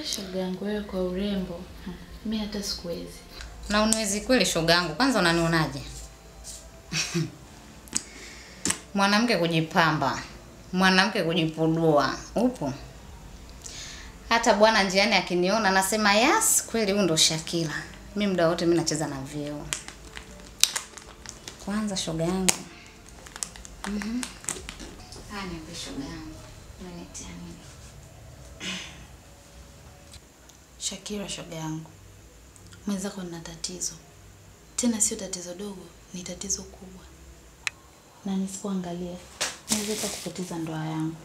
Shoga yangu wewe kwa urembo, mi hata sikuwezi. Na unawezi kweli shogangu, kwanza unanionaje? Mwanamke kujipamba, mwanamke kujipudua, upo? Hata bwana njiani akiniona anasema yes, kweli huyu ndo Shakila. Mi muda wote mi nacheza na vyeo. Kwanza shoga yangu. Mhm. Haya niambie shoga yangu. Unanitia nini? Shakira, shoga yangu, mwenzako nina tatizo, tena sio tatizo dogo, ni tatizo kubwa, na nisipoangalia naweza hata kupoteza ndoa yangu.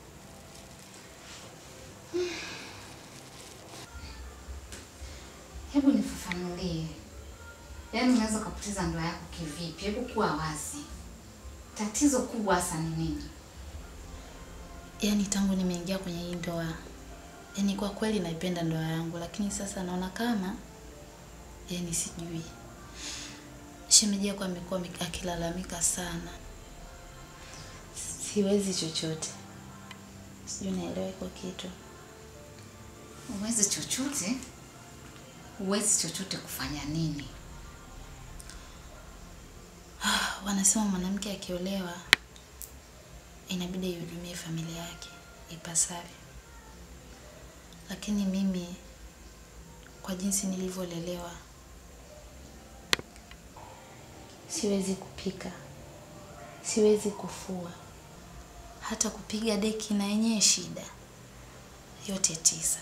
Hebu nifafanulie. Yaani unaweza ukapoteza ndoa yako kivipi? Hebu kuwa wazi. Tatizo kubwa hasa ni nini? Yaani tangu nimeingia kwenye hii ndoa, yaani kwa kweli naipenda ndoa yangu, lakini sasa naona kama yaani sijui, shemeji yako amekuwa ame- akilalamika sana, siwezi chochote, sijui naelewa iko kitu. Huwezi chochote? Huwezi chochote kufanya nini? Wanasema mwanamke akiolewa inabidi aihudumie familia yake ipasavyo, lakini mimi kwa jinsi nilivyolelewa siwezi kupika, siwezi kufua, hata kupiga deki na yenyewe shida, yote tisa.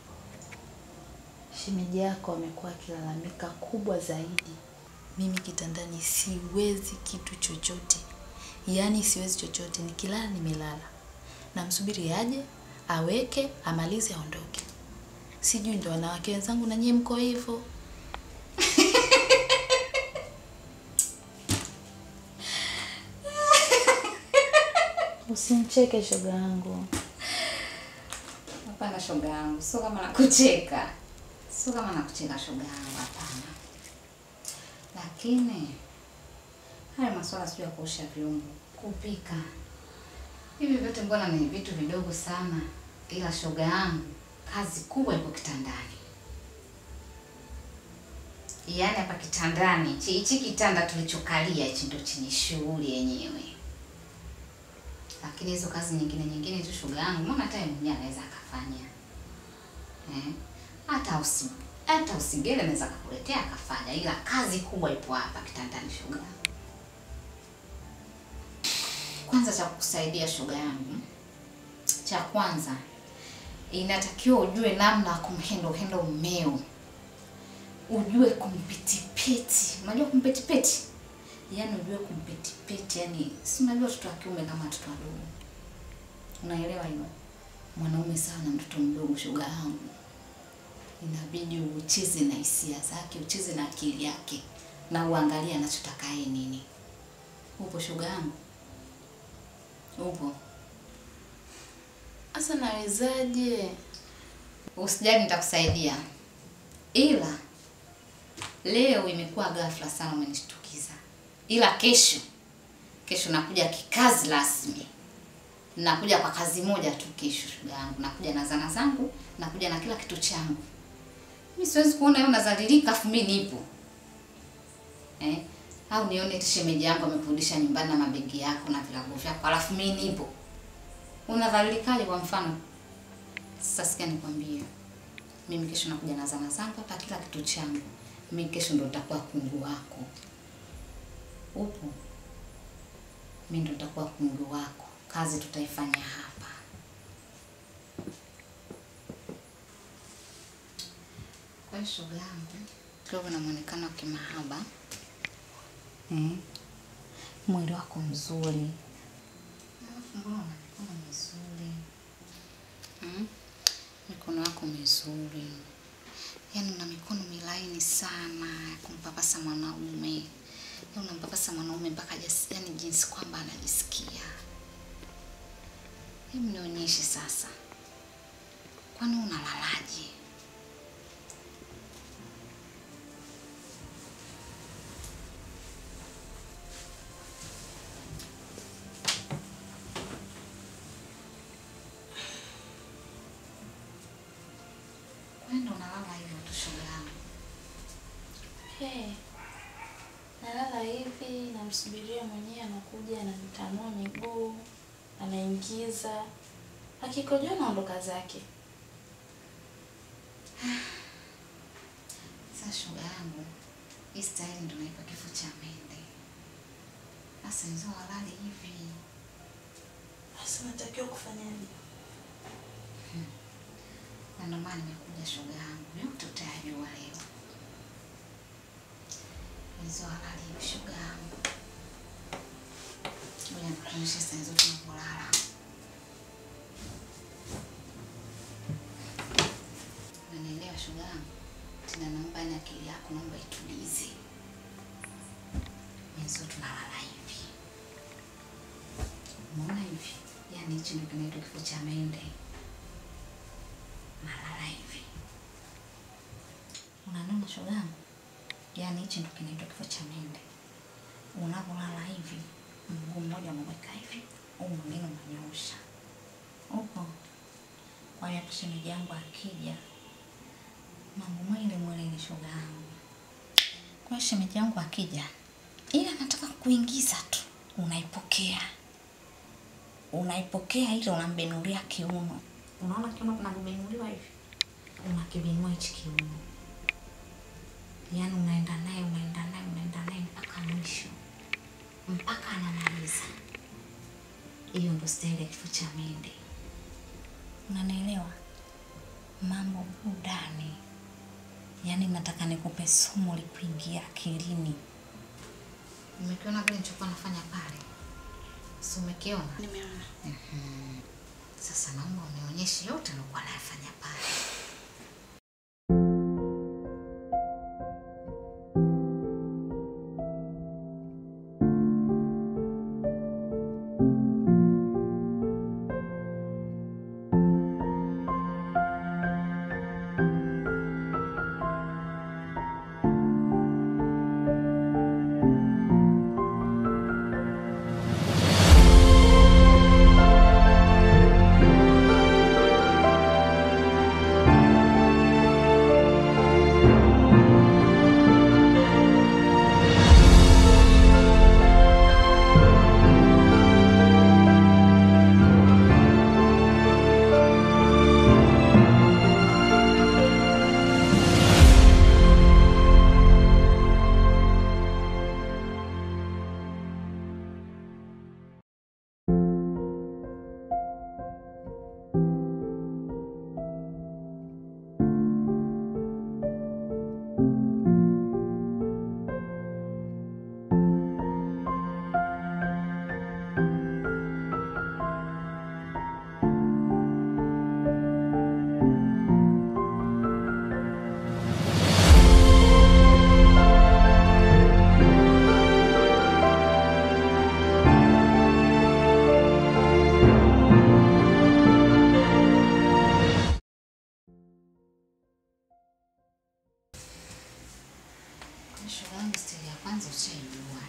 Shemeji yako amekuwa akilalamika kubwa zaidi. Mimi kitandani siwezi kitu chochote, yaani siwezi chochote. Nikilala nimelala, namsubiri aje aweke amalize aondoke. Sijui ndo wanawake wenzangu na nyie mko hivyo. Usimcheke shoga yangu. Hapana shoga yangu, sio kama nakucheka. Sio kama nakucheka shoga yangu, hapana. Lakini haya masuala sio ya kuosha vyombo, kupika. Hivi vyote mbona ni vitu vidogo sana, ila shoga yangu, kazi kubwa iko kitandani. Yaani hapa kitandani, hichi hichi kitanda tulichokalia hichi ndo chenye shughuli yenyewe. Lakini hizo kazi nyingine nyingine tu shoga yangu, mbona hata yeye mwenyewe anaweza akafanya. Eh? Hata usi hata usigele anaweza akakuletea akafanya, ila kazi kubwa ipo hapa kitandani shoga. yangu. Kwanza cha kukusaidia shoga yangu, cha kwanza inatakiwa ujue namna ya kumhendo hendo mmeo, ujue kumpetipeti. Unajua kumpetipeti? Yaani ujue kumpetipeti, yani si unajua watoto wa kiume kama watoto wadogo, unaelewa hilo? Mwanaume sawa na mtoto mdogo, shoga yangu, inabidi ucheze na hisia zake, ucheze na akili yake, na uangalie anachotaka yeye nini. Upo shoga yangu? Upo? Sasa nawezaje? Usijali, nitakusaidia, ila leo imekuwa ghafla sana, umenishtukiza. Ila kesho, kesho nakuja kikazi rasmi, nakuja kwa kazi moja tu kesho, shoga yangu. Nakuja na zana zangu, nakuja na kila kitu changu. Mimi siwezi kuona wewe unazalilika afu mimi nipo eh? Au nione eti shemeji yangu amekurudisha nyumbani na mabegi yako na vilago vyako, alafu mimi nipo. Unadhalilikaje kwa mfano? Sasa sikia nikwambie, mimi kesho nakuja na zana zangu hapa, kila kitu changu. Mimi kesho ndo nitakuwa kungu wako. Upo? Mimi ndo nitakuwa kungu wako, kazi tutaifanya hapa. Kwa hiyo shoga yangu, kidogo na muonekano wa kimahaba mm. Mwili wako mzuri, alafu mbona una mikono mizuri mm? Mikono yako mizuri, yaani una mikono milaini sana ya kumpapasa mwanaume, yaani unampapasa mwanaume mpaka jas- yaani jinsi kwamba anajisikia. Hebu nionyeshe sasa, kwani unalalaje? He, nalala hivi, namsubiria mwenyewe anakuja, ananitanua miguu, anaingiza, akikojoa naondoka zake. Sasa shoga yangu, hii staili ndo naipa kifo cha mende. Sasa nizo halali hivi. Sasa natakiwa kufanyaje? Na ndo maana nimekuja shoga yangu, yote utayajua leo. Nizo halali hivi shoga yangu. Ngoja nikuonyeshe saa hizo tunapolala. Unanielewa shoga yangu? Tena naomba ni akili yako naomba itulize. Nizo tunalala hivi. Umeona hivi? Yaani hichi ndio kinaitwa kifo cha mende. Nalala hivi. Unaniona shoga yangu? Yaani hichi ndio kinaitwa kifo cha mende. Unapolala hivi, mguu mmoja unaweka hivi, huu mwingine unanyoosha. Upo. Kwa hiyo hata shemeji yangu akija, mambo mwili mwili ni shoga yangu. Kwa hiyo shemeji yangu akija, ila anataka kuingiza tu, unaipokea. Unaipokea ile unambenulia kiuno. Unaona kiuno kinabenuliwa hivi? Unakibinua hichi kiuno. Yaani unaenda naye unaenda naye unaenda naye mpaka mwisho, mpaka anamaliza. Hiyo ndo staili ya kifo cha mende. Unanielewa? Mambo burudani, yaani nataka nikupe somo likuingia akilini. Umekiona kile nilichokuwa nafanya pale? Si umekiona? Nimeona. Sasa naomba unionyeshe yote nilikuwa nayafanya pale. Shoga yangu stili ya kwanza ushaijua.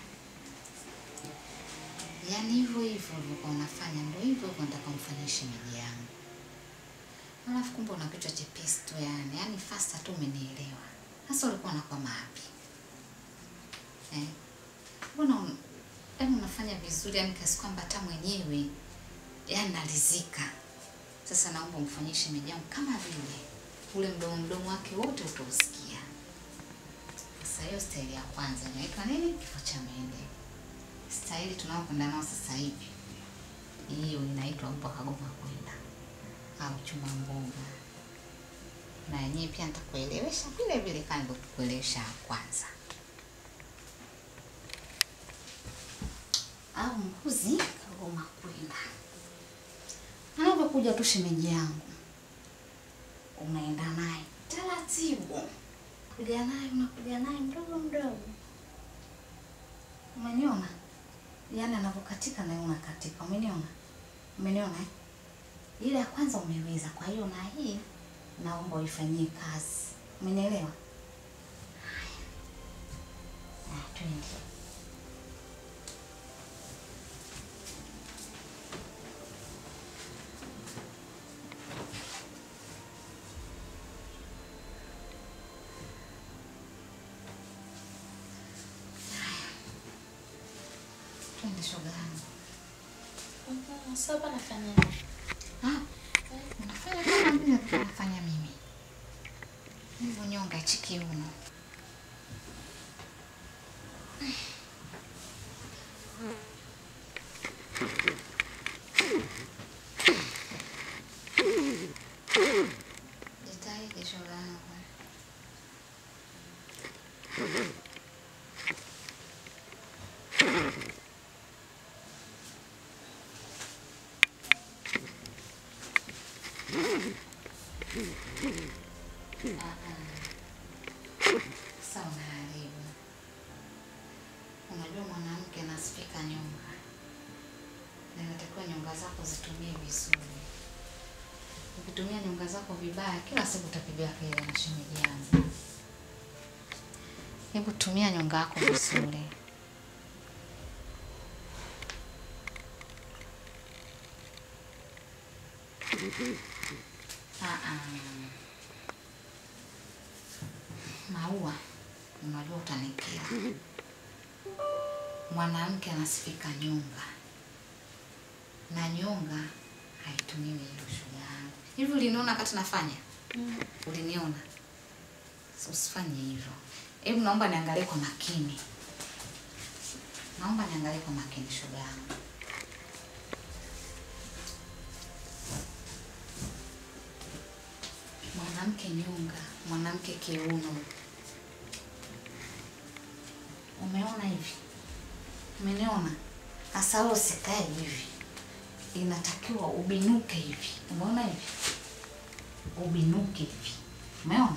Yaani hivyo hivyo ulivyokuwa unafanya ndio hivyo hivyo nataka umfanyie shemeji yangu. Alafu kumbe una kichwa chepesi tu yani, yaani faster tu umenielewa. Sasa ulikuwa unakwama wapi? Eh? Mbona un, yaani unafanya vizuri yani kiasi kwamba hata mwenyewe yaani nalizika. Sasa naomba umfanyie shemeji yangu kama vile ule mdomo mdomo wake wote utausikia. Sasa hiyo staili ya kwanza inaitwa nini? Kifo cha mende. Staili tunayokwenda nao sasa hivi, hiyo inaitwa upo kagoma kwenda au chuma mboga, na yenyewe pia nitakuelewesha vile vile kama nilivyokuelewesha ya kwanza. Au mbuzi kagoma kwenda, anapokuja tu shemeji yangu, unaenda naye taratibu kuja naye unakuja naye mdogo mdogo, umeniona? Yaani anavyokatika na wewe unakatika, umeniona? Umeniona eh? Ile ya kwanza umeweza, kwa hiyo na hii naomba uifanyie kazi, umenielewa? Haya, Ah, twende. shoga yangu. Mhm, Sasa hapa nafanya nini? Ah, unafanya kama vile nafanya mimi. Hivyo nyonga hichi kiuno. Jitahidi shoga yangu. Sasa unaharibu. Unajua mwanamke anasifika nyonga, na inatakiwa nyonga zako zitumie vizuri. Ukitumia nyonga zako vibaya, kila siku utapiga kelele na shemeji yangu. Hebu tumia nyonga yako vizuri. Ah, ah. Maua, unajua utanikera. Mwanamke anasifika nyonga, na nyonga haitumiwi hivyo, shoga yangu. Hivi uliniona wakati nafanya? Mm. Uliniona? So, Usifanye hivyo. Hebu naomba niangalie kwa makini, naomba niangalie kwa makini, shoga yangu. Mwanamke nyonga, mwanamke kiuno. Umeona hivi? Umeniona? Sasa wewe usikae hivi, inatakiwa ubinuke hivi. Umeona hivi? Ubinuke hivi, umeona?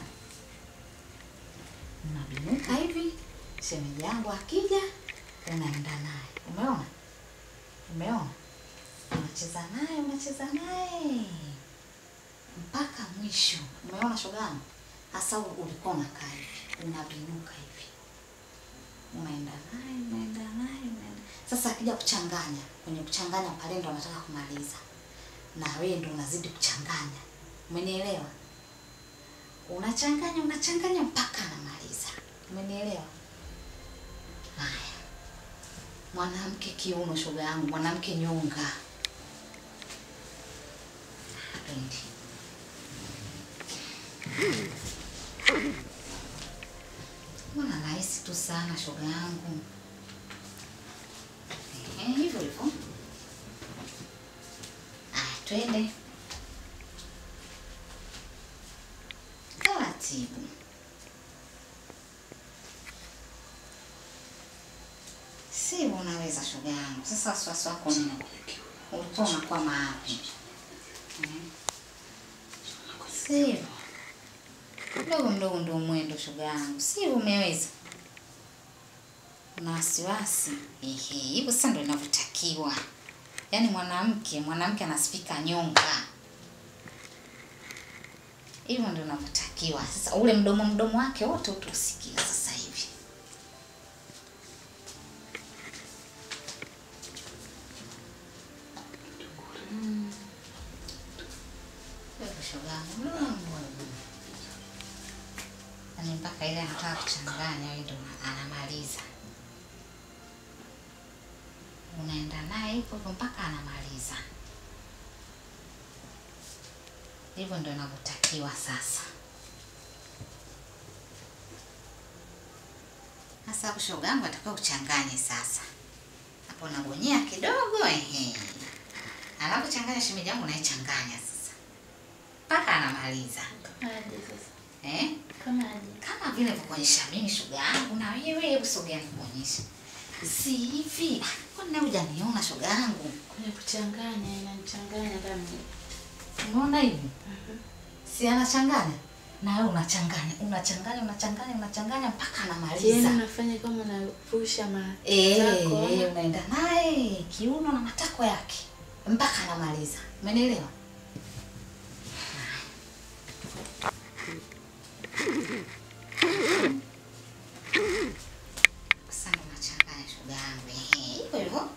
Unabinuka hivi, shemeji yangu akija, unaenda naye. Umeona? Umeona? Unacheza naye, unacheza naye mpaka mwisho. Umeona shoga yangu? Hasa ulikuwa unakaa hivi, unabinuka hivi, unaenda naye, unaenda naye, unaenda. Sasa akija kuchanganya, kwenye kuchanganya pale ndo anataka kumaliza, na wewe ndo unazidi kuchanganya. Umenielewa? Unachanganya, unachanganya mpaka anamaliza. Umenielewa? Haya, mwanamke kiuno, shoga yangu, mwanamke nyonga. Pendi. Mbona rahisi tu sana shoga yangu. Ehe, hivyo hivyo. Aya, twende taratibu. Sivyo unaweza shoga yangu. Sasa wasiwasi wako nini? Ulikuwa unakwama wapi? Mhm. Sivyo mdogo mdogo ndio mwendo shoga yangu, si umeweza? Una wasiwasi? Ehe, hivyo sasa ndio inavyotakiwa. Yaani mwanamke mwanamke anasifika nyonga, hivyo ndio inavyotakiwa. Sasa ule mdomo mdomo wake wote utausikia sasa hivi. Mm. Wewe shoga yangu, mm. Yaani mpaka ile anataka kuchanganya, wewe ndo anamaliza. Unaenda naye hivyo hivyo mpaka anamaliza. Hivyo ndo inavyotakiwa sasa. Sasa hapo shoga yangu atakiwa uchanganye sasa. Hapo unabonyea kidogo ehe. Anapochanganya shemeji yangu naichanganya sasa. Mpaka anamaliza. Kama aje sasa? Eh? Kama aje? kama vile kuonyesha mimi shoga yangu na wewe hebu sogea nikuonyeshe. Si hivi. Ah, Kwani nawe hujaniona shoga yangu? Kwenye kuchanganya inanichanganya kama Unaona hivi? Si anachanganya? Na wewe unachanganya, unachanganya, unachanganya, unachanganya mpaka Yaani anamaliza. unafanya kama unapusha Eh, matako. eh, unaenda naye kiuno na matako yake mpaka anamaliza. Umenielewa? Sasa unachanganya shoga yangu. Ehe, hivyo hivyo.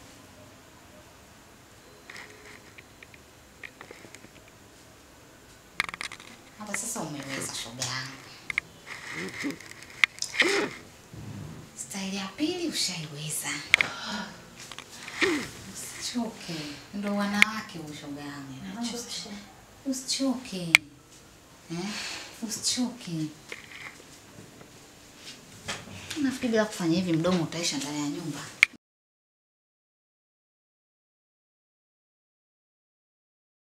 Hapa sasa umeweza shoga yangu. Staili ya pili ushaiweza. Usichoke, ndo wanawake ushoga yangu. Nachosha. Usichoke eh? Usichoke. Nafikiri bila kufanya hivi mdomo utaisha ndani ya nyumba.